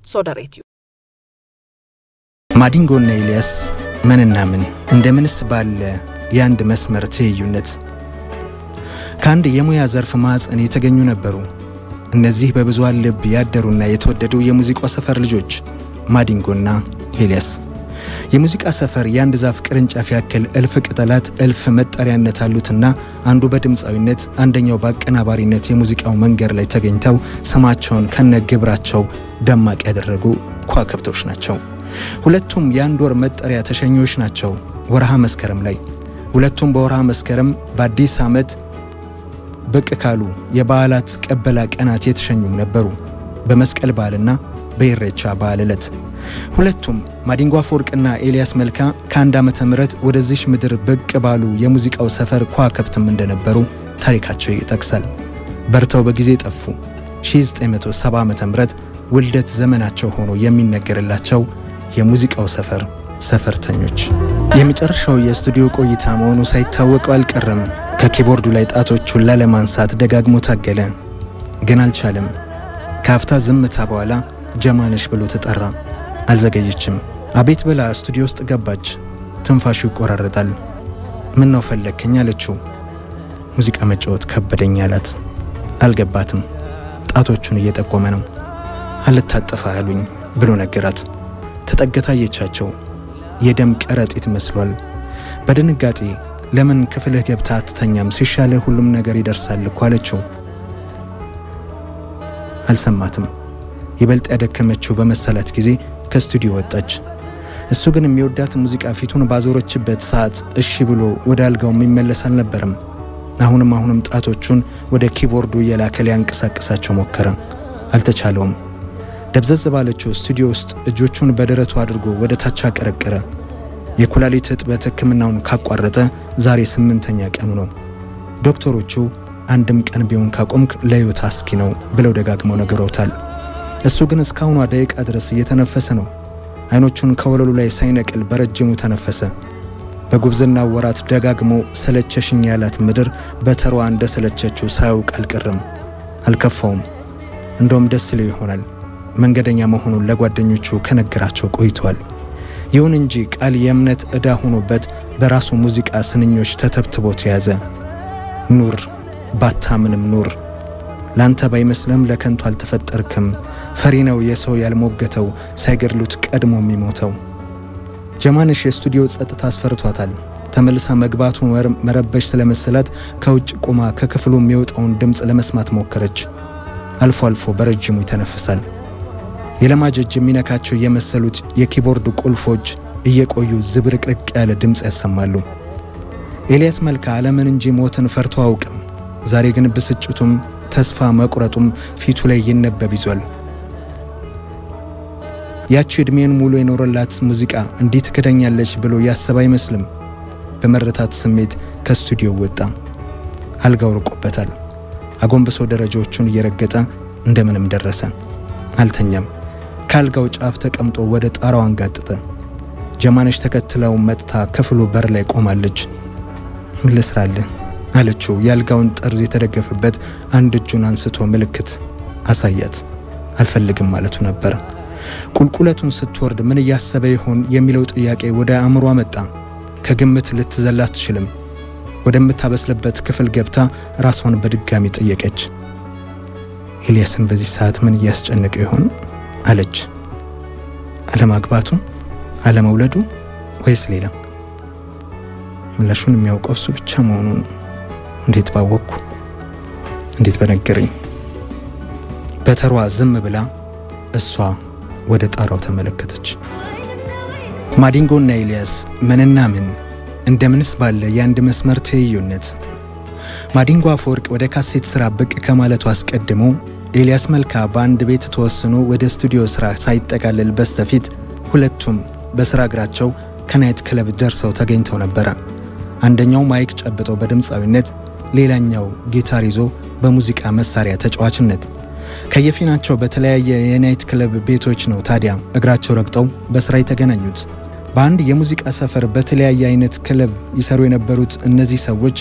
ሶደሬትዩ ማዲንጎና ኤልያስ ምንና ምን እንደምንስ ባለ የአንድ መስመር ትይዩነት ከአንድ የሙያ ዘርፍ ማዕፀን የተገኙ ነበሩ። እነዚህ በብዙሃን ልብ ያደሩና የተወደዱ የሙዚቃው ሰፈር ልጆች ማዲንጎና ኤልያስ። የሙዚቃ ሰፈር የአንድ ዛፍ ቅርንጫፍ ያክል እልፍ ቅጠላት እልፍ መጠሪያነት አሉትና አንዱ በድምፃዊነት አንደኛው በአቀናባሪነት የሙዚቃው መንገድ ላይ ተገኝተው ስማቸውን ከነ ግብራቸው ደማቅ ያደረጉ ከዋክብቶች ናቸው። ሁለቱም የአንድ ወር መጠሪያ ተሸኚዎች ናቸው። ወርሃ መስከረም ላይ ሁለቱም በወርሃ መስከረም በአዲስ ዓመት ብቅ ካሉ የበዓላት ቀበላ ቀናት የተሸኙም ነበሩ። በመስቀል በዓልና በኢሬቻ በዓል ዕለት ሁለቱም ማዲንጎ አፈወርቅና ኤልያስ መልካ ከአንድ ዓመተ ምህረት ወደዚሽ ምድር ብቅ ባሉ የሙዚቃው ሰፈር ከዋክብትም እንደነበሩ ታሪካቸው ይጠቅሳል። በርተው በጊዜ ጠፉ። 1970 ዓመተ ምህረት ውልደት ዘመናቸው ሆኖ የሚነገርላቸው የሙዚቃው ሰፈር ሰፈርተኞች የመጨረሻው የስቱዲዮ ቆይታ መሆኑ ሳይታወቀው አልቀረም። ከኪቦርዱ ላይ ጣቶቹን ላለማንሳት ደጋግሞ ታገለ፣ ግን አልቻለም። ከአፍታ ዝምታ በኋላ ጀማነሽ ብሎ ተጠራ። አልዘገየችም። አቤት ብላ ስቱዲዮ ውስጥ ገባች። ትንፋሹ ይቆራረጣል። ምን ነው ፈለግከኝ አለችው። ሙዚቃ መጫወት ከበደኝ አላት። አልገባትም። ጣቶቹን እየጠቆመ ነው። አልታጠፋ አሉኝ ብሎ ነገራት። ተጠግታ አየቻቸው። የደም ከረጢት መስሏል። በድንጋጤ ለምን ክፍልህ ገብታ አትተኛም? ሲሻልህ ሁሉም ነገር ይደርሳል እኮ አለችው። አልሰማትም። ይበልጥ ያደከመችው በመሰላት ጊዜ ከስቱዲዮ ወጣች። እሱ ግን የሚወዳት ሙዚቃ ፊቱን ባዞረችበት ሰዓት እሺ ብሎ ወደ አልጋው የሚመለስ አልነበረም። አሁንም አሁንም ጣቶቹን ወደ ኪቦርዱ እየላከ ሊያንቀሳቅሳቸው ሞከረ። አልተቻለውም። ደብዘዝ ባለችው ስቱዲዮ ውስጥ እጆቹን በደረቱ አድርጎ ወደ ታች አቀረቀረ። የኩላሊት እጥበት ሕክምናውን ካቋረጠ ዛሬ ስምንተኛ ቀኑ ነው። ዶክተሮቹ አንድም ቀን ቢሆን ካቆምክ ለሕይወት አስጊ ነው ብለው ደጋግመው ነግረውታል። እሱ ግን እስካሁኗ ደቂቃ ድረስ እየተነፈሰ ነው። አይኖቹን ከወለሉ ላይ ሳይነቅል በረጅሙ ተነፈሰ። በጉብዝና ወራት ደጋግሞ ሰለቸሽኝ ያላት ምድር በተሯ እንደ ሰለቸችው ሳያውቅ አልቀርም። አልከፋውም። እንደውም ደስ ለው ይሆናል መንገደኛ መሆኑን ለጓደኞቹ ከነገራቸው ቆይቷል። ይሁን እንጂ ቃል የእምነት ዕዳ ሆኖበት በራሱ ሙዚቃ ስንኞች ተተብትቦ ተያዘ። ኑር ባታምንም ኑር፣ ላንተ ባይመስልም ለከንቱ አልተፈጠርክም። ፈሪ ነው የሰው ያልሞገተው ሳይገድሉት ቀድሞ የሚሞተው። ጀማነሽ የስቱዲዮ ጸጥታ አስፈርቷታል። ተመልሳ መግባቱ መረበሽ ስለመሰላት ከውጭ ቆማ ከክፍሉ የሚወጣውን ድምፅ ለመስማት ሞከረች። አልፎ አልፎ በረጅሙ ይተነፍሳል። የለማጅ እጅ የሚነካቸው የመሰሉት የኪቦርድ ቁልፎች እየቆዩ ዝብርቅርቅ ያለ ድምፅ ያሰማሉ። ኤልያስ መልካ ዓለምን እንጂ ሞትን ፈርቶ አውቅም። ዛሬ ግን ብስጭቱም ተስፋ መቁረጡም ፊቱ ላይ ይነበብ ይዟል። ያቺ ዕድሜን ሙሉ የኖረላት ሙዚቃ እንዲህ ትክደኛለች ብሎ ያሰብ አይመስልም። በመረታት ስሜት ከስቱዲዮ ወጣ። አልጋው ርቆበታል። አጎንብሶ ደረጃዎቹን እየረገጠ እንደምንም ደረሰ። አልተኛም። ከአልጋው ጫፍ ተቀምጦ ወደ ጣራው አንጋጠጠ። ጀማነሽ ተከትለው መጥታ ክፍሉ በር ላይ ቆማለች። ምን ልስራልህ አለችው። የአልጋውን ጠርዝ የተደገፈበት አንድ እጁን አንስቶ ምልክት አሳያት። አልፈልግም ማለቱ ነበር። ቁልቁለቱን ስትወርድ ምን እያሰበ ይሆን የሚለው ጥያቄ ወደ አእምሯ መጣ። ከግምት ልትዘላ አትችልም። ወደምታበስልበት ክፍል ገብታ ራሷን በድጋሚ ጠየቀች። ኤልያስን በዚህ ሰዓት ምን እያስጨነቀ ይሆን አለች። አለማግባቱ፣ አለመውለዱ ወይስ ሌላ? ምላሹን የሚያውቀው እሱ ብቻ መሆኑን እንዴት ባወቅኩ? እንዴት በነገረኝ? በተሯ ዝም ብላ እሷ ወደ ጣራው ተመለከተች። ማዲንጎና ኤልያስ ምንና ምን እንደምንስ ባለ የአንድ መስመር ትይዩነት። ማዲንጎ አፈወርቅ ወደ ካሴት ሥራ ብቅ ከማለቱ አስቀድሞ ኤልያስ መልካ በአንድ ቤት ተወስኖ ወደ ስቱዲዮ ሥራ ሳይጠቃለል በስተፊት ሁለቱም በሥራ እግራቸው ከናይት ክለብ ደርሰው ተገኝተው ነበረ። አንደኛው ማይክ ጨብጠው በድምፃዊነት፣ ሌላኛው ጊታር ይዞ በሙዚቃ መሳሪያ ተጫዋችነት ከየፊናቸው በተለያየ የናይት ክለብ ቤቶች ነው ታዲያ እግራቸው ረግጠው በሥራ የተገናኙት። በአንድ የሙዚቃ ሰፈር በተለያየ አይነት ክለብ ይሰሩ የነበሩት እነዚህ ሰዎች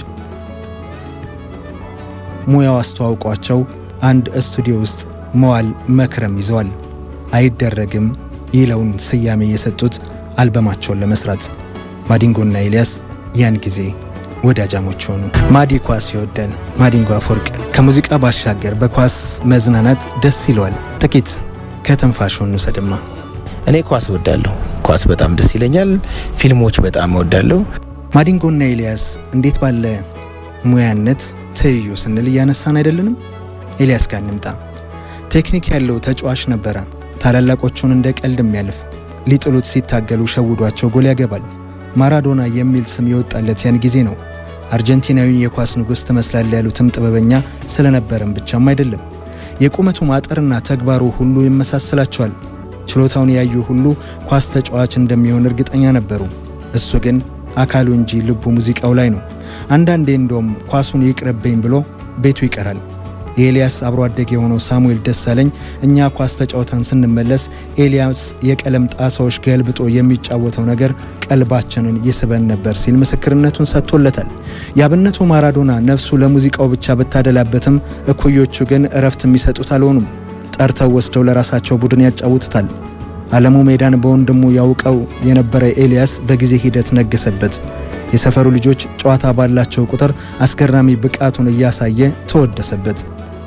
ሙያው አስተዋውቋቸው አንድ ስቱዲዮ ውስጥ መዋል መክረም ይዘዋል። አይደረግም ይለውን ስያሜ የሰጡት አልበማቸውን ለመስራት ማዲንጎና ኤልያስ ያን ጊዜ ወዳጃሞች ሆኑ። ማዲ ኳስ ይወዳል። ማዲንጎ አፈወርቅ ከሙዚቃ ባሻገር በኳስ መዝናናት ደስ ይለዋል። ጥቂት ከትንፋሹ እንውሰድማ። እኔ ኳስ እወዳለሁ። ኳስ በጣም ደስ ይለኛል። ፊልሞች በጣም እወዳለሁ። ማዲንጎና ኤልያስ እንዴት ባለ ሙያነት ትይዩ ስንል እያነሳን አይደለንም? ኤልያስ ጋር እንምጣ። ቴክኒክ ያለው ተጫዋች ነበረ። ታላላቆቹን እንደ ቀልድ የሚያልፍ ሊጥሉት ሲታገሉ ሸውዷቸው ጎል ያገባል። ማራዶና የሚል ስም የወጣለት ያን ጊዜ ነው። አርጀንቲናዊን የኳስ ንጉሥ ትመስላል ያሉትም ጥበበኛ ስለነበረም ብቻም አይደለም። የቁመቱ ማጠርና ተግባሩ ሁሉ ይመሳሰላቸዋል። ችሎታውን ያዩ ሁሉ ኳስ ተጫዋች እንደሚሆን እርግጠኛ ነበሩ። እሱ ግን አካሉ እንጂ ልቡ ሙዚቃው ላይ ነው። አንዳንዴ እንደውም ኳሱን ይቅርብኝ ብሎ ቤቱ ይቀራል። የኤልያስ አብሮ አደግ የሆነው ሳሙኤል ደሳለኝ እኛ ኳስ ተጫውተን ስንመለስ ኤልያስ የቀለም ጣሳዎች ገልብጦ የሚጫወተው ነገር ቀልባችንን ይስበን ነበር ሲል ምስክርነቱን ሰጥቶለታል። የአብነቱ ማራዶና ነፍሱ ለሙዚቃው ብቻ ብታደላበትም እኩዮቹ ግን እረፍት የሚሰጡት አልሆኑም። ጠርተው ወስደው ለራሳቸው ቡድን ያጫውቱታል። ዓለሙ ሜዳን በወንድሙ ያውቀው የነበረ ኤልያስ በጊዜ ሂደት ነገሰበት። የሰፈሩ ልጆች ጨዋታ ባላቸው ቁጥር አስገራሚ ብቃቱን እያሳየ ተወደሰበት።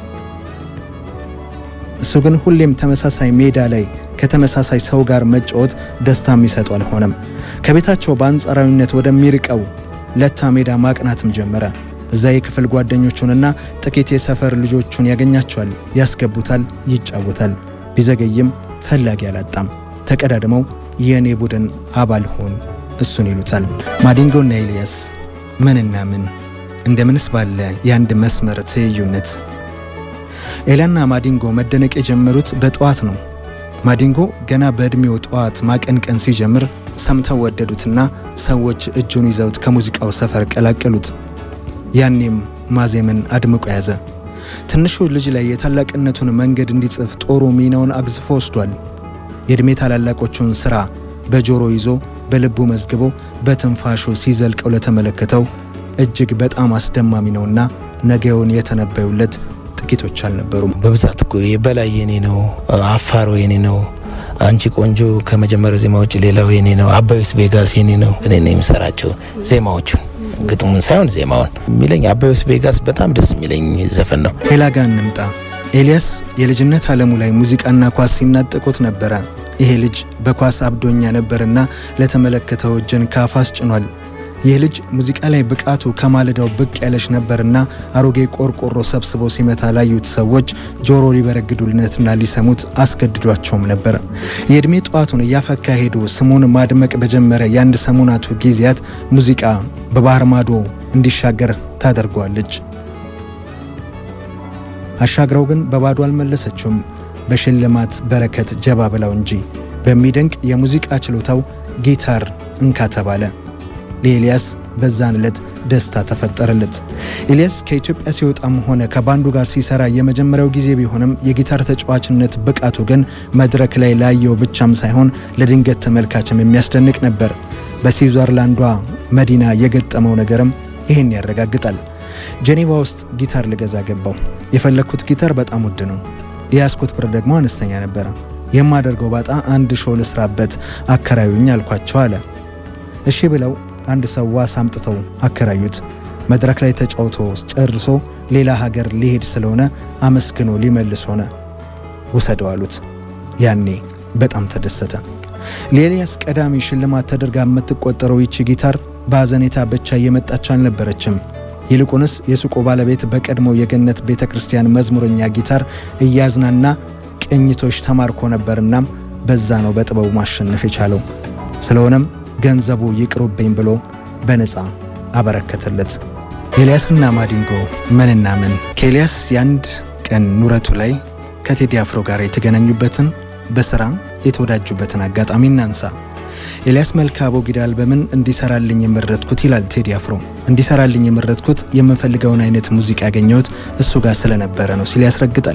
እሱ ግን ሁሌም ተመሳሳይ ሜዳ ላይ ከተመሳሳይ ሰው ጋር መጫወት ደስታ የሚሰጠው አልሆነም። ከቤታቸው በአንጻራዊነት ወደሚርቀው ለታ ሜዳ ማቅናትም ጀመረ። እዛ የክፍል ጓደኞቹንና ጥቂት የሰፈር ልጆቹን ያገኛቸዋል፣ ያስገቡታል፣ ይጫወታል። ቢዘገይም ፈላጊ አላጣም። ተቀዳድመው የእኔ ቡድን አባል ሆን እሱን ይሉታል። ማዲንጎና ኤልያስ ምንና ምን እንደምንስ ባለ የአንድ መስመር ትይዩነት ኤላና ማዲንጎ መደነቅ የጀመሩት በጠዋት ነው። ማዲንጎ ገና በዕድሜው ጠዋት ማቀንቀን ሲጀምር ሰምተው ወደዱትና ሰዎች እጁን ይዘውት ከሙዚቃው ሰፈር ቀላቀሉት። ያኔም ማዜምን አድምቆ ያዘ። ትንሹ ልጅ ላይ የታላቅነቱን መንገድ እንዲጽፍ ጦሩ ሚናውን አግዝፎ ወስዷል። የዕድሜ ታላላቆቹን ሥራ በጆሮ ይዞ በልቡ መዝግቦ በትንፋሹ ሲዘልቀው ለተመለከተው እጅግ በጣም አስደማሚ ነውና ነገውን የተነበዩለት ጥቂቶች አልነበሩም። በብዛት እኮ የበላይ የኔ ነው፣ አፋሮ የኔ ነው፣ አንቺ ቆንጆ ከመጀመሪያው ዜማ ውጭ ሌላው የኔ ነው፣ አባዩስ ቬጋስ የኔ ነው። እኔ ነው የምሰራቸው ዜማዎቹን ግጥሙን ሳይሆን ዜማውን የሚለኝ አባዩስ ቬጋስ በጣም ደስ የሚለኝ ዘፈን ነው። ሌላ ጋር እንምጣ። ኤልያስ የልጅነት ዓለሙ ላይ ሙዚቃና ኳስ ሲናጠቁት ነበረ። ይሄ ልጅ በኳስ አብዶኛ ነበርና ለተመለከተው እጅን ካፍ አስጭኗል። ይህ ልጅ ሙዚቃ ላይ ብቃቱ ከማለዳው ብቅ ያለች ነበርና አሮጌ ቆርቆሮ ሰብስቦ ሲመታ ላዩት ሰዎች ጆሮ ሊበረግዱለትና ሊሰሙት አስገድዷቸውም ነበር። የዕድሜ ጠዋቱን እያፈካ ሄዶ ስሙን ማድመቅ በጀመረ የአንድ ሰሞናቱ ጊዜያት ሙዚቃ በባህር ማዶ እንዲሻገር ታደርገዋለች። አሻግረው ግን በባዶ አልመለሰችውም። በሽልማት በረከት ጀባ ብላው እንጂ በሚደንቅ የሙዚቃ ችሎታው ጊታር እንካ ተባለ። ለኤልያስ በዛን ዕለት ደስታ ተፈጠረለት። ኤልያስ ከኢትዮጵያ ሲወጣም ሆነ ከባንዱ ጋር ሲሰራ የመጀመሪያው ጊዜ ቢሆንም የጊታር ተጫዋችነት ብቃቱ ግን መድረክ ላይ ላየው ብቻም ሳይሆን ለድንገት ተመልካችም የሚያስደንቅ ነበር። በስዊዘርላንዷ መዲና የገጠመው ነገርም ይህን ያረጋግጣል። ጄኔቫ ውስጥ ጊታር ልገዛ ገባው። የፈለግኩት ጊታር በጣም ውድ ነው። የያዝኩት ብር ደግሞ አነስተኛ ነበረ። የማደርገው ባጣ አንድ ሾው ልስራበት አከራዩኝ አልኳቸው አለ። እሺ ብለው አንድ ሰው ዋስ አምጥተው አከራዩት። መድረክ ላይ ተጫውቶ ጨርሶ ሌላ ሀገር ሊሄድ ስለሆነ አመስግኖ ሊመልስ ሆነ። ውሰደው አሉት። ያኔ በጣም ተደሰተ። ለኤልያስ ቀዳሚ ሽልማት ተደርጋ የምትቆጠረው ይቺ ጊታር በአዘኔታ ብቻ እየመጣች አልነበረችም። ይልቁንስ የሱቁ ባለቤት በቀድሞው የገነት ቤተ ክርስቲያን መዝሙረኛ ጊታር እያዝናና ቅኝቶች ተማርኮ ነበርናም በዛ ነው በጥበቡ ማሸነፍ የቻለው። ስለሆነም ገንዘቡ ይቅሩብኝ ብሎ በነፃ አበረከተለት። ኤልያስና ማዲንጎ ምንና ምን ከኤልያስ የአንድ ቀን ኑረቱ ላይ ከቴዲ አፍሮ ጋር የተገናኙበትን በሥራ የተወዳጁበትን አጋጣሚ እናንሳ። ኤልያስ መልካ አቦጊዳ አልበምን እንዲሰራልኝ የመረጥኩት ይላል ቴዲ አፍሮ። እንዲሰራልኝ የመረጥኩት የምፈልገውን አይነት ሙዚቃ ያገኘሁት እሱ ጋር ስለነበረ ነው ሲል ያስረግጣል።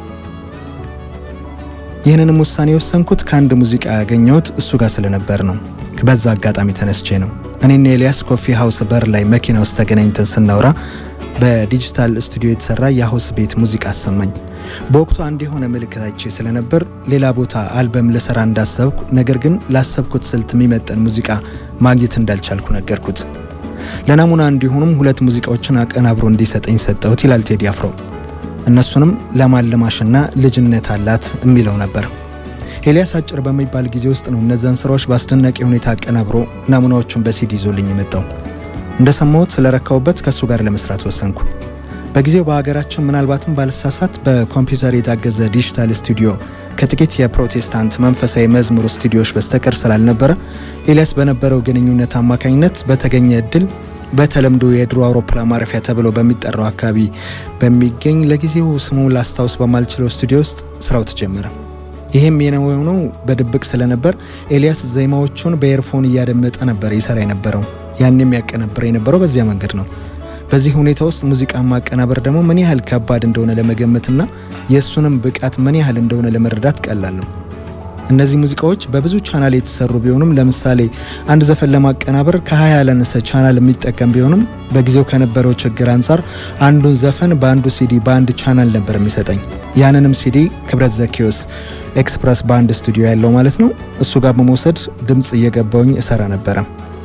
ይህንንም ውሳኔ የወሰንኩት ከአንድ ሙዚቃ ያገኘሁት እሱ ጋር ስለነበር ነው። በዛ አጋጣሚ ተነስቼ ነው። እኔና ኤልያስ ኮፊ ሃውስ በር ላይ መኪና ውስጥ ተገናኝተን ስናወራ በዲጂታል ስቱዲዮ የተሰራ የሀውስ ቤት ሙዚቃ አሰማኝ። በወቅቱ አንድ የሆነ ምልክት አይቼ ስለነበር ሌላ ቦታ አልበም ልሰራ እንዳሰብኩ፣ ነገር ግን ላሰብኩት ስልት የሚመጠን ሙዚቃ ማግኘት እንዳልቻልኩ ነገርኩት። ለናሙና እንዲሆኑም ሁለት ሙዚቃዎችን አቀናብሮ እንዲሰጠኝ ሰጠሁት ይላል ቴዲ አፍሮ። እነሱንም ለማለማሽና ልጅነት አላት የሚለው ነበር። ኤልያስ አጭር በሚባል ጊዜ ውስጥ ነው እነዛን ስራዎች በአስደናቂ ሁኔታ አቀናብሮ ናሙናዎቹን በሲዲ ይዞልኝ የመጣው። እንደሰማሁት ስለረካውበት ከእሱ ጋር ለመስራት ወሰንኩ። በጊዜው በሀገራችን ምናልባትም ባልሳሳት በኮምፒውተር የታገዘ ዲጂታል ስቱዲዮ ከጥቂት የፕሮቴስታንት መንፈሳዊ መዝሙር ስቱዲዮዎች በስተቀር ስላልነበረ ኤልያስ በነበረው ግንኙነት አማካኝነት በተገኘ እድል በተለምዶ የድሮ አውሮፕላን ማረፊያ ተብሎ በሚጠራው አካባቢ በሚገኝ ለጊዜው ስሙ ላስታውስ በማልችለው ስቱዲዮ ውስጥ ስራው ተጀመረ። ይህም የሆነው በድብቅ ስለነበር ኤልያስ ዜማዎቹን በኤርፎን እያደመጠ ነበር ይሰራ የነበረው። ያን የሚያቀናብር የነበረው በዚያ መንገድ ነው። በዚህ ሁኔታ ውስጥ ሙዚቃ ማቀናበር ደግሞ ምን ያህል ከባድ እንደሆነ ለመገመትና የእሱንም ብቃት ምን ያህል እንደሆነ ለመረዳት ቀላል ነው። እነዚህ ሙዚቃዎች በብዙ ቻናል የተሰሩ ቢሆኑም ለምሳሌ አንድ ዘፈን ለማቀናበር ከ20 ያላነሰ ቻናል የሚጠቀም ቢሆንም በጊዜው ከነበረው ችግር አንጻር አንዱን ዘፈን በአንዱ ሲዲ በአንድ ቻናል ነበር የሚሰጠኝ። ያንንም ሲዲ ክብረት ዘኪዮስ ኤክስፕረስ በአንድ ስቱዲዮ ያለው ማለት ነው እሱ ጋር በመውሰድ ድምፅ እየገባውኝ እሰራ ነበረ።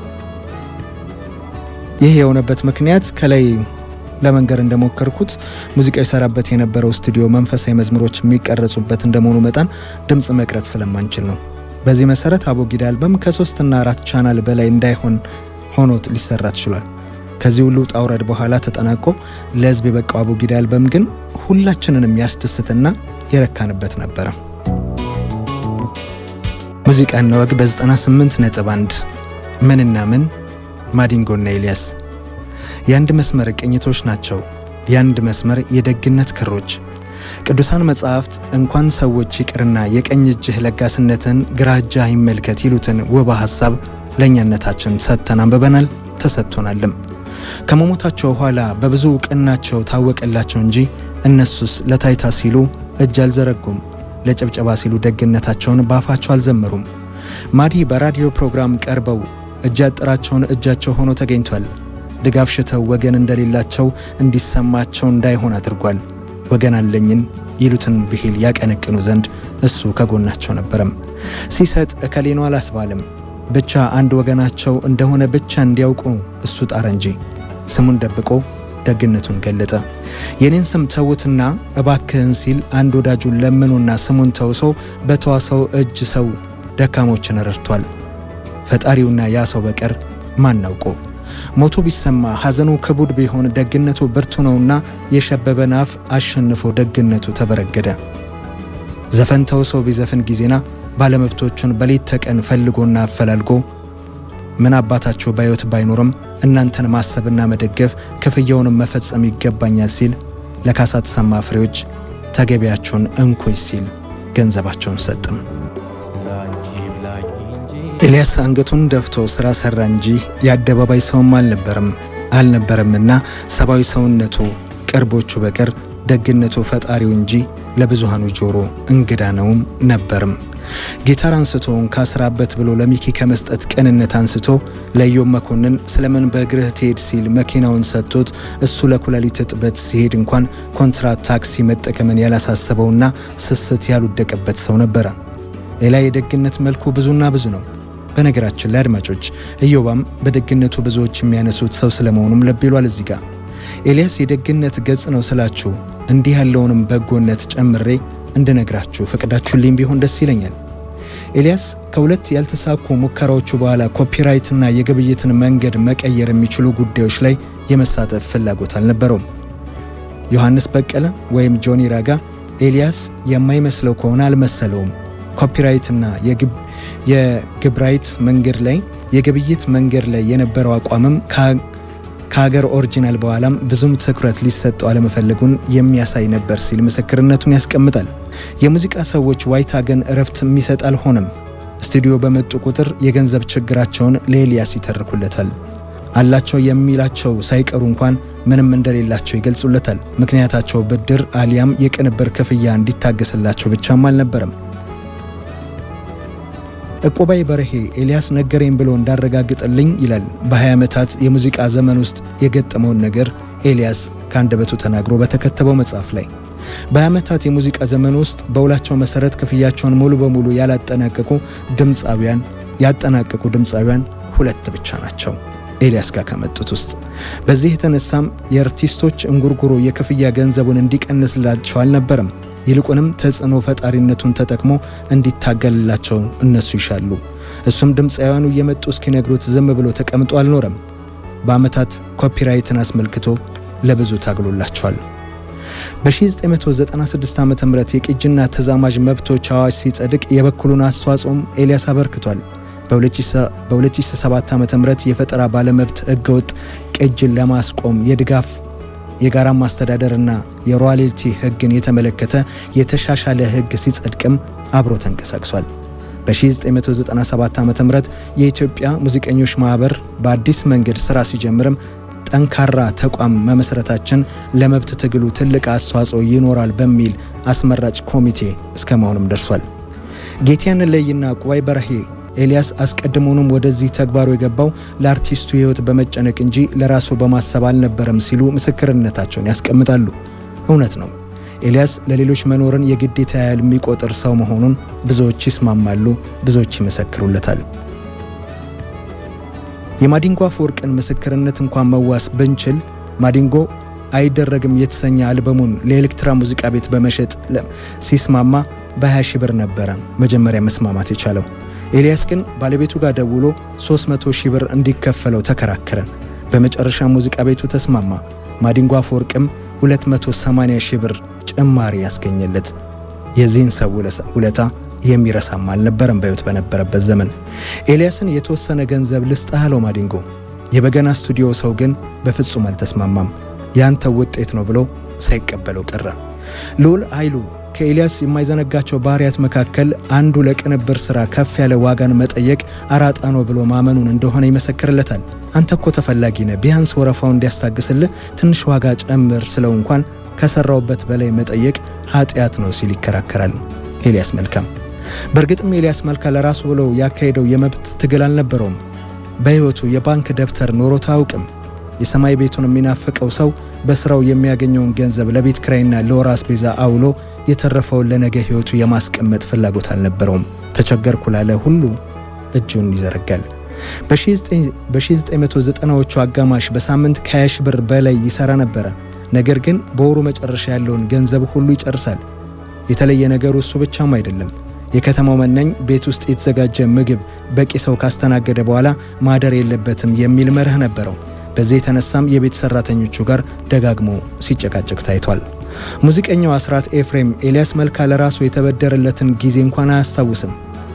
ይህ የሆነበት ምክንያት ከላይ ለመንገር እንደሞከርኩት ሙዚቃ ይሰራበት የነበረው ስቱዲዮ መንፈሳዊ መዝሙሮች የሚቀረጹበት እንደመሆኑ መጠን ድምፅ መቅረጽ ስለማንችል ነው። በዚህ መሰረት አቦጊዳ አልበም ከሶስትና አራት ቻናል በላይ እንዳይሆን ሆኖ ሊሰራ ችሏል። ከዚህ ሁሉ ውጣ ውረድ በኋላ ተጠናቆ ለሕዝብ የበቃው አቦጊዳ አልበም ግን ሁላችንንም ያስደስትና የረካንበት ነበረ። ሙዚቃና ወግ በ98 ነጥብ 1 ምንና ምን ማዲንጎና ኤልያስ የአንድ መስመር ቅኝቶች ናቸው። የአንድ መስመር የደግነት ክሮች። ቅዱሳን መጻሕፍት እንኳን ሰዎች ይቅርና የቀኝ እጅህ ለጋስነትን ግራ እጅህ አይመልከት ይሉትን ውብ ሐሳብ ለእኛነታችን ሰጥተን አንብበናል፣ ተሰጥቶናልም። ከመሞታቸው ኋላ በብዙ እውቅናቸው ታወቀላቸው እንጂ እነሱስ ለታይታ ሲሉ እጅ አልዘረጉም፣ ለጭብጨባ ሲሉ ደግነታቸውን በአፋቸው አልዘመሩም። ማዲ በራዲዮ ፕሮግራም ቀርበው እጅ ያጠራቸውን እጃቸው ሆኖ ተገኝቷል። ድጋፍ ሽተው ወገን እንደሌላቸው እንዲሰማቸው እንዳይሆን አድርጓል። ወገን አለኝን ይሉትን ብሂል ያቀነቅኑ ዘንድ እሱ ከጎናቸው ነበረም። ሲሰጥ እከሌ ነው አላስባልም። ብቻ አንድ ወገናቸው እንደሆነ ብቻ እንዲያውቁ እሱ ጣረ እንጂ ስሙን ደብቆ ደግነቱን ገለጠ። የኔን ስም ተዉትና እባክህን ሲል አንድ ወዳጁን ለምኖና ስሙን ተውሶ በተዋሰው እጅ ሰው ደካሞችን ረድቷል። ፈጣሪውና ያ ሰው በቀር ማናውቆ ሞቱ ቢሰማ ሐዘኑ ክቡድ ቢሆን ደግነቱ ብርቱ ነውና የሸበበን አፍ አሸንፎ ደግነቱ ተበረገደ። ዘፈን ተውሶ ቢዘፍን ጊዜና ባለመብቶቹን በሌት ተቀን ፈልጎና አፈላልጎ ምን አባታቸው ባዮት ባይኖርም እናንተን ማሰብና መደገፍ ክፍያውንም መፈጸም ይገባኛል ሲል ለካሳ ተሰማ ፍሬዎች ተገቢያቸውን እንኮይ ሲል ገንዘባቸውን ሰጥም። ኤልያስ አንገቱን ደፍቶ ስራ ሰራ እንጂ የአደባባይ ሰውም አልነበረም አልነበረምና ሰብአዊ ሰውነቱ ቅርቦቹ በቀር ደግነቱ ፈጣሪው እንጂ ለብዙሃኑ ጆሮ እንግዳ ነውም ነበርም። ጊታር አንስቶ ካስራበት ብሎ ለሚኪ ከመስጠት ቅንነት አንስቶ ለኢዮብ መኮንን ስለምን በእግርህ ትሄድ ሲል መኪናውን ሰጥቶት እሱ ለኩላሊት እጥበት ሲሄድ እንኳን ኮንትራት ታክሲ መጠቀምን ያላሳሰበውና ስስት ያልወደቀበት ሰው ነበረ። ሌላ የደግነት መልኩ ብዙና ብዙ ነው። በነገራችን ላይ አድማጮች ኢዮባም በደግነቱ ብዙዎች የሚያነሱት ሰው ስለመሆኑም ልብ ይሏል። እዚህ ጋር ኤልያስ የደግነት ገጽ ነው ስላችሁ እንዲህ ያለውንም በጎነት ጨምሬ እንድነግራችሁ ፈቅዳችሁልኝ ቢሆን ደስ ይለኛል። ኤልያስ ከሁለት ያልተሳኩ ሙከራዎቹ በኋላ ኮፒራይትና የግብይትን መንገድ መቀየር የሚችሉ ጉዳዮች ላይ የመሳተፍ ፍላጎት አልነበረውም። ዮሐንስ በቀለ ወይም ጆኒ ራጋ ኤልያስ የማይመስለው ከሆነ አልመሰለውም። ኮፒራይትና የግብራይት መንገድ ላይ የግብይት መንገድ ላይ የነበረው አቋምም ከሀገር ኦሪጂናል በኋላም ብዙም ትኩረት ሊሰጠው አለመፈለጉን የሚያሳይ ነበር ሲል ምስክርነቱን ያስቀምጣል። የሙዚቃ ሰዎች ዋይታ ግን እረፍት የሚሰጥ አልሆነም። ስቱዲዮ በመጡ ቁጥር የገንዘብ ችግራቸውን ለኤልያስ ይተርኩለታል። አላቸው የሚላቸው ሳይቀሩ እንኳን ምንም እንደሌላቸው ይገልጹለታል። ምክንያታቸው ብድር አሊያም የቅንብር ክፍያ እንዲታገስላቸው ብቻም አልነበረም። ዕቁባይ በርሄ ኤልያስ ነገረኝ ብሎ እንዳረጋግጥልኝ ይላል። በ20 ዓመታት የሙዚቃ ዘመን ውስጥ የገጠመውን ነገር ኤልያስ ከአንደበቱ ተናግሮ በተከተበው መጽሐፍ ላይ በዓመታት የሙዚቃ ዘመን ውስጥ በውላቸው መሰረት ክፍያቸውን ሙሉ በሙሉ ያላጠናቀቁ ድምፃውያን ያጠናቀቁ ድምፃውያን ሁለት ብቻ ናቸው ኤልያስ ጋር ከመጡት ውስጥ። በዚህ የተነሳም የአርቲስቶች እንጉርጉሮ የክፍያ ገንዘቡን እንዲቀንስላቸው አልነበረም። ይልቁንም ተጽዕኖ ፈጣሪነቱን ተጠቅሞ እንዲታገልላቸው እነሱ ይሻሉ። እሱም ድምፃውያኑ እየመጡ እስኪነግሩት ዝም ብሎ ተቀምጦ አልኖረም። በዓመታት ኮፒራይትን አስመልክቶ ለብዙ ታግሎላቸዋል። በ1996 ዓ ም የቅጂና ተዛማጅ መብቶች አዋጅ ሲጸድቅ የበኩሉን አስተዋጽኦም ኤልያስ አበርክቷል። በ2007 ዓ ም የፈጠራ ባለመብት ህገወጥ ቅጅን ለማስቆም የድጋፍ የጋራ ማስተዳደርና የሮያልቲ ህግን የተመለከተ የተሻሻለ ህግ ሲጸድቅም አብሮ ተንቀሳቅሷል። በ1997 ዓ ም የኢትዮጵያ ሙዚቀኞች ማኅበር በአዲስ መንገድ ሥራ ሲጀምርም ጠንካራ ተቋም መመስረታችን ለመብት ትግሉ ትልቅ አስተዋጽኦ ይኖራል በሚል አስመራጭ ኮሚቴ እስከ መሆንም ደርሷል። ጌትያን ለይና ቁባይ በርሄ ኤልያስ አስቀድሞውንም ወደዚህ ተግባሩ የገባው ለአርቲስቱ ህይወት በመጨነቅ እንጂ ለራሱ በማሰብ አልነበረም ሲሉ ምስክርነታቸውን ያስቀምጣሉ። እውነት ነው። ኤልያስ ለሌሎች መኖርን የግዴታ ያህል የሚቆጥር ሰው መሆኑን ብዙዎች ይስማማሉ፣ ብዙዎች ይመሰክሩለታል። የማዲንጎ አፈወርቅን ምስክርነት እንኳን መዋስ ብንችል ማዲንጎ አይደረግም የተሰኘ አልበሙን ለኤሌክትራ ሙዚቃ ቤት በመሸጥ ሲስማማ በ20 ሺህ ብር ነበረ መጀመሪያ መስማማት የቻለው። ኤልያስ ግን ባለቤቱ ጋር ደውሎ 300 ሺህ ብር እንዲከፈለው ተከራከረ። በመጨረሻ ሙዚቃ ቤቱ ተስማማ። ማዲንጎ አፈወርቅም 280 ሺህ ብር ጭማሪ ያስገኘለት። የዚህን ሰው ውለታ የሚረሳም አልነበረም በሕይወት በነበረበት ዘመን። ኤልያስን የተወሰነ ገንዘብ ልስጥህ አለው ማዲንጎ። የበገና ስቱዲዮ ሰው ግን በፍጹም አልተስማማም። ያንተ ውጤት ነው ብሎ ሳይቀበለው ቀረ። ልዑል ኃይሉ ከኤልያስ የማይዘነጋቸው ባህሪያት መካከል አንዱ ለቅንብር ሥራ ከፍ ያለ ዋጋን መጠየቅ አራጣ ነው ብሎ ማመኑን እንደሆነ ይመሰክርለታል። አንተ እኮ ተፈላጊ ነህ፣ ቢያንስ ወረፋው እንዲያስታግስልህ ትንሽ ዋጋ ጨምር ስለው እንኳን ከሰራውበት በላይ መጠየቅ ኃጢአት ነው ሲል ይከራከራል ኤልያስ መልካም። በእርግጥም ኤልያስ መልካ ለራሱ ብሎ ያካሄደው የመብት ትግል አልነበረውም። በሕይወቱ የባንክ ደብተር ኖሮት አያውቅም። የሰማይ ቤቱን የሚናፍቀው ሰው በሥራው የሚያገኘውን ገንዘብ ለቤት ኪራይና ለወር አስቤዛ አውሎ የተረፈውን ለነገ ሕይወቱ የማስቀመጥ ፍላጎት አልነበረውም። ተቸገርኩ ላለ ሁሉ እጁን ይዘረጋል። በ1990ዎቹ አጋማሽ በሳምንት ከ20 ሺህ ብር በላይ ይሠራ ነበረ። ነገር ግን በወሩ መጨረሻ ያለውን ገንዘብ ሁሉ ይጨርሳል። የተለየ ነገሩ እሱ ብቻም አይደለም። የከተማው መናኝ ቤት ውስጥ የተዘጋጀ ምግብ በቂ ሰው ካስተናገደ በኋላ ማደር የለበትም የሚል መርህ ነበረው። በዚህ የተነሳም የቤት ሰራተኞቹ ጋር ደጋግሞ ሲጨቃጨቅ ታይቷል። ሙዚቀኛው አስራት ኤፍሬም ኤልያስ መልካ ለራሱ የተበደረለትን ጊዜ እንኳን አያስታውስም።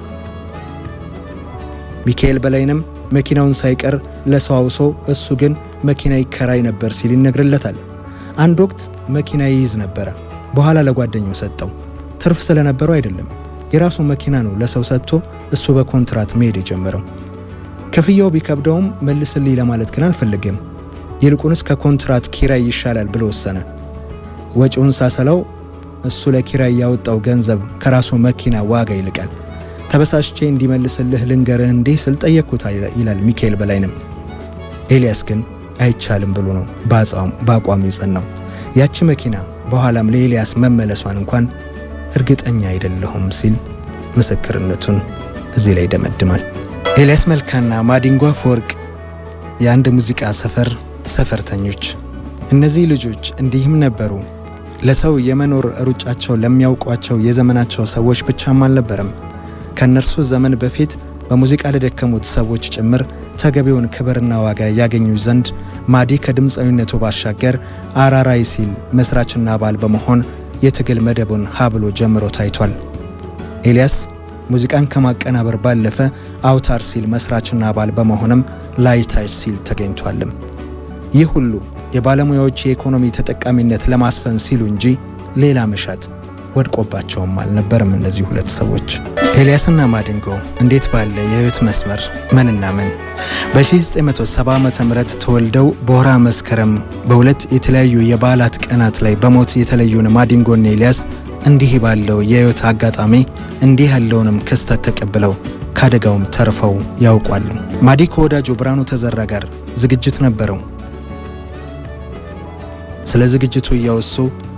ሚካኤል በላይንም መኪናውን ሳይቀር ለሰው አውሶ እሱ ግን መኪና ይከራይ ነበር ሲል ይነግርለታል። አንድ ወቅት መኪና ይይዝ ነበረ። በኋላ ለጓደኛው ሰጠው። ትርፍ ስለነበረው አይደለም፣ የራሱ መኪና ነው ለሰው ሰጥቶ እሱ በኮንትራት መሄድ የጀመረው። ክፍያው ቢከብደውም መልስልኝ ለማለት ግን አልፈልግም። ይልቁንስ ከኮንትራት ኪራይ ይሻላል ብሎ ወሰነ። ወጪውን ሳሰላው እሱ ለኪራይ ያወጣው ገንዘብ ከራሱ መኪና ዋጋ ይልቃል። ተበሳሽቼ እንዲመልስልህ ልንገርህ እንዲህ ስል ጠየቅኩት ይላል ሚካኤል በላይንም። ኤልያስ ግን አይቻልም ብሎ ነው በአቋሙ የጸናው። ያቺ መኪና በኋላም ለኤልያስ መመለሷን እንኳን እርግጠኛ አይደለሁም ሲል ምስክርነቱን እዚህ ላይ ይደመድማል። ኤልያስ መልካና ማዲንጎ አፈወርቅ የአንድ ሙዚቃ ሰፈር ሰፈርተኞች። እነዚህ ልጆች እንዲህም ነበሩ። ለሰው የመኖር ሩጫቸው ለሚያውቋቸው የዘመናቸው ሰዎች ብቻም አልነበረም። ከእነርሱ ዘመን በፊት በሙዚቃ ለደከሙት ሰዎች ጭምር ተገቢውን ክብርና ዋጋ ያገኙ ዘንድ ማዲ ከድምፃዊነቱ ባሻገር አራራይ ሲል መስራችና አባል በመሆን የትግል መደቡን ሀብሎ ጀምሮ ታይቷል። ኤልያስ ሙዚቃን ከማቀናበር ባለፈ አውታር ሲል መስራችና አባል በመሆንም ላይታች ሲል ተገኝቷልም። ይህ ሁሉ የባለሙያዎች የኢኮኖሚ ተጠቃሚነት ለማስፈን ሲሉ እንጂ ሌላ መሻት ወድቆባቸውም አልነበርም። እነዚህ ሁለት ሰዎች ኤልያስና ማዲንጎ እንዴት ባለ የህይወት መስመር ምንና ምን በ1970 ዓ ም ተወልደው በወርሃ መስከረም በሁለት የተለያዩ የበዓላት ቀናት ላይ በሞት የተለዩን ማዲንጎና ኤልያስ እንዲህ ባለው የህይወት አጋጣሚ እንዲህ ያለውንም ክስተት ተቀብለው ከአደጋውም ተርፈው ያውቋሉ። ማዲ ከወዳጁ ብርሃኑ ተዘራ ጋር ዝግጅት ነበረው። ስለ ዝግጅቱ እያወሱ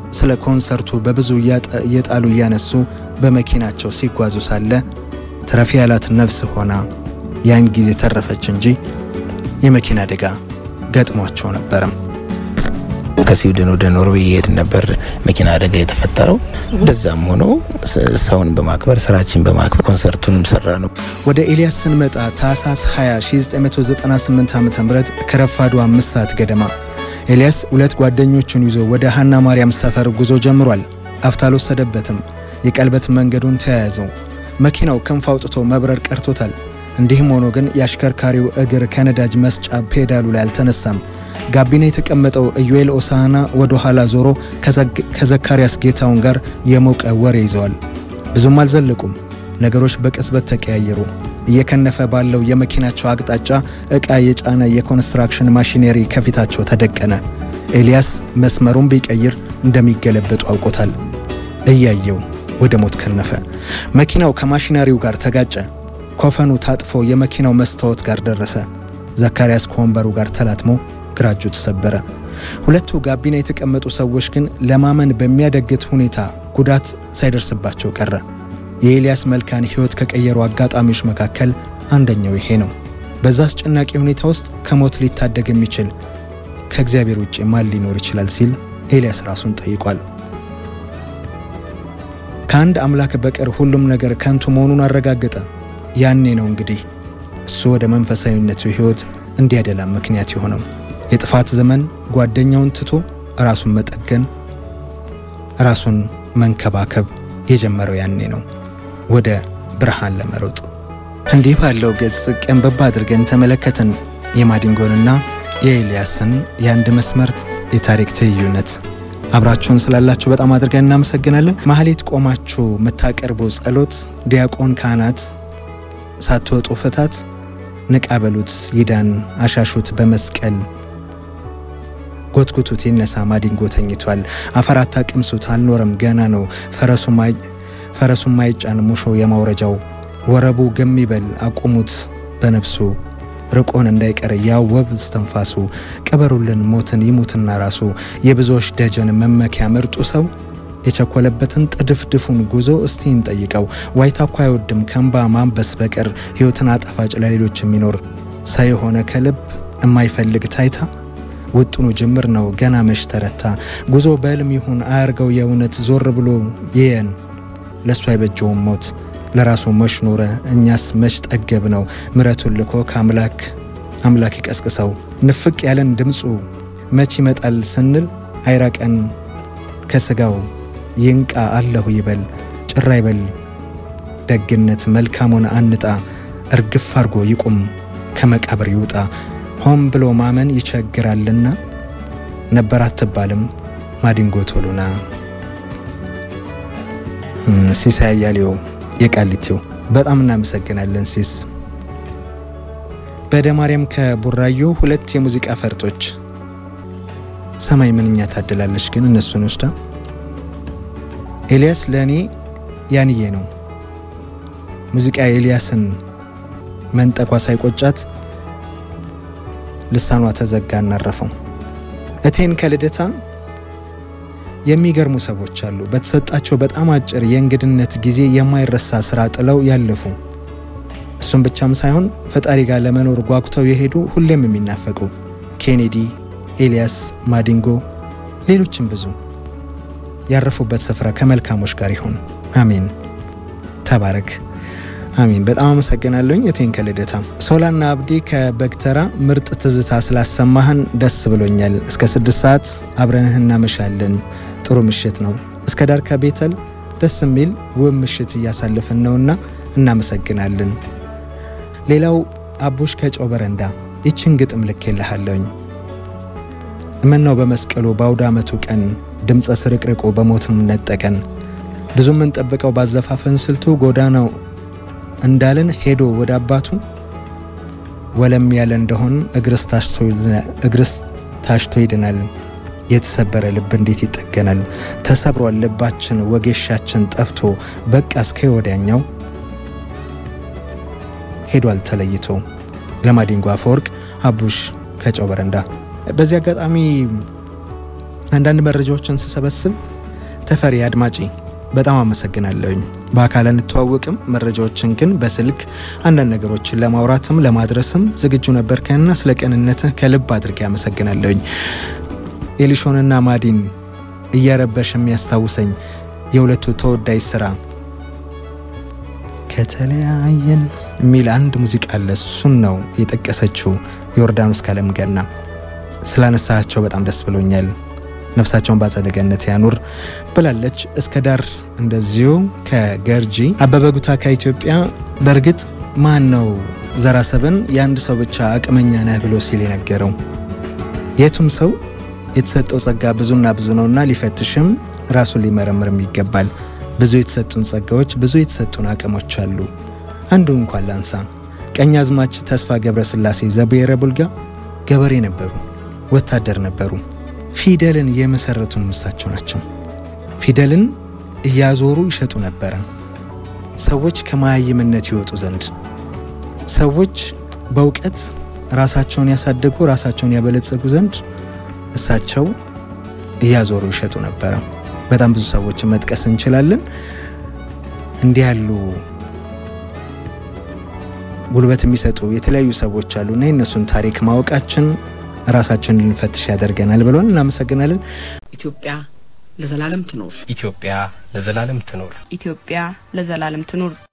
ስለ ኮንሰርቱ በብዙ እየጣሉ እያነሱ በመኪናቸው ሲጓዙ ሳለ ትረፊ ያላት ነፍስ ሆና ያን ጊዜ ተረፈች እንጂ የመኪና አደጋ ገጥሟቸው ነበርም። ከስዊድን ወደ ኖርዌይ ይሄድ ነበር መኪና አደጋ የተፈጠረው። እንደዛም ሆኖ ሰውን በማክበር ስራችን በማክበር ኮንሰርቱንም ሰራ ነው። ወደ ኤልያስ ስንመጣ ታህሳስ 20 1998 ዓ ም ከረፋዱ አምስት ሰዓት ገደማ ኤልያስ ሁለት ጓደኞቹን ይዞ ወደ ሀና ማርያም ሰፈር ጉዞ ጀምሯል። አፍታ አልወሰደበትም። የቀልበት መንገዱን ተያያዘው። መኪናው ክንፍ አውጥቶ መብረር ቀርቶታል። እንዲህም ሆኖ ግን የአሽከርካሪው እግር ከነዳጅ መስጫ ፔዳሉ ላይ አልተነሳም። ጋቢና የተቀመጠው ኢዩኤል ኦሳና ወደ ኋላ ዞሮ ከዘካርያስ ጌታውን ጋር የሞቀ ወሬ ይዘዋል። ብዙም አልዘለቁም። ነገሮች በቅጽበት ተቀያየሩ። እየከነፈ ባለው የመኪናቸው አቅጣጫ ዕቃ የጫነ የኮንስትራክሽን ማሽነሪ ከፊታቸው ተደቀነ። ኤልያስ መስመሩን ቢቀይር እንደሚገለበጡ አውቆታል። እያየው ወደ ሞት ከነፈ። መኪናው ከማሽነሪው ጋር ተጋጨ። ኮፈኑ ታጥፎ የመኪናው መስታወት ጋር ደረሰ። ዘካርያስ ከወንበሩ ጋር ተላትሞ ግራ እጁ ተሰበረ። ሁለቱ ጋቢና የተቀመጡ ሰዎች ግን ለማመን በሚያደግት ሁኔታ ጉዳት ሳይደርስባቸው ቀረ። የኤልያስ መልካን ሕይወት ከቀየሩ አጋጣሚዎች መካከል አንደኛው ይሄ ነው። በዛ አስጨናቂ ሁኔታ ውስጥ ከሞት ሊታደግ የሚችል ከእግዚአብሔር ውጭ ማን ሊኖር ይችላል ሲል ኤልያስ ራሱን ጠይቋል። ከአንድ አምላክ በቀር ሁሉም ነገር ከንቱ መሆኑን አረጋገጠ። ያኔ ነው እንግዲህ እሱ ወደ መንፈሳዊነቱ ሕይወት እንዲያደላ ምክንያት የሆነው። የጥፋት ዘመን ጓደኛውን ትቶ ራሱን መጠገን፣ ራሱን መንከባከብ የጀመረው ያኔ ነው፣ ወደ ብርሃን ለመሮጥ። እንዲህ ባለው ገጽ ቀንበባ አድርገን ተመለከትን የማዲንጎንና የኤልያስን የአንድ መስመር የታሪክ ትይዩነት። አብራችሁን ስላላችሁ በጣም አድርገን እናመሰግናለን። ማህሌት ቆማችሁ የምታቀርቡ ጸሎት፣ ዲያቆን ካህናት ሳትወጡ ፍታት፣ ንቃ በሉት ይዳን፣ አሻሹት በመስቀል ጎትጉቱት ይነሳ ማዲንጎ ተኝቷል፣ አፈር አታቅምሱት አልኖረም ገና ነው፣ ፈረሱም ማይጫን ሙሾ የማውረጃው ወረቡ ገም ይበል አቁሙት በነፍሱ ርቆን እንዳይቀር ያወብ እስትንፋሱ ቅበሩልን ሞትን ይሙትና ራሱ የብዙዎች ደጀን መመኪያ ምርጡ ሰው የቸኮለበትን ጥድፍድፉን ጉዞ እስቲ እንጠይቀው። ዋይታ እኮ አይወድም ከእንባ ማንበስ በቀር ሕይወትን አጣፋጭ ለሌሎች የሚኖር ሰው የሆነ ከልብ የማይፈልግ ታይታ ውጥኑ ጅምር ነው ገና መሽ ተረታ። ጉዞ በሕልም ይሁን አያርገው የእውነት ዞር ብሎ ይየን ለእሱ አይበጀውም ሞት ለራሱ መሽ ኖረ እኛስ መሽ ጠገብ ነው ምረቱን ልኮ ከአምላክ አምላክ ይቀስቅሰው ንፍቅ ያለን ድምፁ መች ይመጣል ስንል አይራቀን ከስጋው ይንቃ አለሁ ይበል ጭራ ይበል ደግነት መልካሙን አንጣ እርግፍ አርጎ ይቁም ከመቃብር ይውጣ ሆን ብሎ ማመን ይቸግራልና ነበር አትባልም ማዲንጎ ቶሎና ሲሳይ አያሌው የቃሊቲው በጣም እናመሰግናለን ሲስ በደ ማርያም ከቡራዮ ሁለት የሙዚቃ ፈርጦች ሰማይ ምንኛ ታድላለች ግን እነሱን ወስዳ ኤልያስ ለእኔ ያንዬ ነው ሙዚቃ ኤልያስን መንጠቋ ሳይቆጫት ልሳኗ ተዘጋ እናረፈው እቴን ከልደታ የሚገርሙ ሰዎች አሉ። በተሰጣቸው በጣም አጭር የእንግድነት ጊዜ የማይረሳ ስራ ጥለው ያለፉ እሱም ብቻም ሳይሆን ፈጣሪ ጋር ለመኖር ጓጉተው የሄዱ ሁሌም የሚናፈቁ ኬኔዲ፣ ኤልያስ፣ ማዲንጎ፣ ሌሎችም ብዙ ያረፉበት ስፍራ ከመልካሞች ጋር ይሁን። አሜን። ተባረክ። አሚን። በጣም አመሰግናለሁኝ እቴን ከልደታ። ሶላና አብዲ ከበግተራ ምርጥ ትዝታ ስላሰማህን ደስ ብሎኛል። እስከ ስድስት ሰዓት አብረንህ እናመሻለን። ጥሩ ምሽት ነው። እስከ ዳር ከቤተል ደስ የሚል ውብ ምሽት እያሳለፍን ነውና እናመሰግናለን። ሌላው አቡሽ ከጨው በረንዳ ይችን ግጥም ልኬልሃለሁኝ። እመናው በመስቀሉ በአውደ ዓመቱ ቀን ድምፀ ስርቅርቁ በሞትም ነጠቀን ብዙ የምንጠብቀው ባዘፋፈን ስልቱ ጎዳናው እንዳልን ሄዶ ወደ አባቱ ወለም ያለ እንደሆን እግርስ ታሽቶ ይድናል። የተሰበረ ልብ እንዴት ይጠገናል? ተሰብሯል ልባችን ወጌሻችን ጠፍቶ በቃ እስከ ወዲያኛው ሄዷል ተለይቶ። ለማዲንጎ አፈወርቅ አቡሽ ከጨው በረንዳ። በዚህ አጋጣሚ አንዳንድ መረጃዎችን ስሰበስብ ተፈሪ አድማጪ በጣም አመሰግናለሁኝ። በአካል እንተዋወቅም፣ መረጃዎችን ግን በስልክ አንዳንድ ነገሮችን ለማውራትም ለማድረስም ዝግጁ ነበርከንና ስለ ቅንነትህ ከልብ አድርጌ አመሰግናለሁኝ። ኤሊሾንና ማዲን እያረበሽ የሚያስታውሰኝ የሁለቱ ተወዳጅ ስራ ከተለያየን የሚል አንድ ሙዚቃ አለ። እሱን ነው የጠቀሰችው ዮርዳኖስ ካለም ገና። ስላነሳቸው በጣም ደስ ብሎኛል። ነፍሳቸውን በአጸደ ገነት ያኑር ብላለች። እስከ ዳር እንደዚሁ ከገርጂ አበበ ጉታ ከኢትዮጵያ። በእርግጥ ማን ነው ዘራሰብን የአንድ ሰው ብቻ አቅመኛ ነህ ብሎ ሲል የነገረው? የቱም ሰው የተሰጠው ጸጋ ብዙና ብዙ ነውና ሊፈትሽም ራሱን ሊመረምርም ይገባል። ብዙ የተሰጡን ጸጋዎች፣ ብዙ የተሰጡን አቅሞች አሉ። አንዱ እንኳን ላንሳ። ቀኛዝማች ተስፋ ገብረ ስላሴ ዘብሔረ ቡልጋ ገበሬ ነበሩ፣ ወታደር ነበሩ። ፊደልን የመሰረቱን እሳቸው ናቸው። ፊደልን እያዞሩ ይሸጡ ነበረ፣ ሰዎች ከመሃይምነት ይወጡ ዘንድ፣ ሰዎች በእውቀት ራሳቸውን ያሳደጉ ራሳቸውን ያበለጸጉ ዘንድ እሳቸው እያዞሩ ይሸጡ ነበረ። በጣም ብዙ ሰዎችን መጥቀስ እንችላለን። እንዲህ ያሉ ጉልበት የሚሰጡ የተለያዩ ሰዎች አሉና የእነሱን ታሪክ ማወቃችን ራሳችንን ልንፈትሽ ያደርገናል ብለን እናመሰግናለን። ኢትዮጵያ ለዘላለም ትኖር። ኢትዮጵያ ለዘላለም ትኖር። ኢትዮጵያ ለዘላለም ትኑር።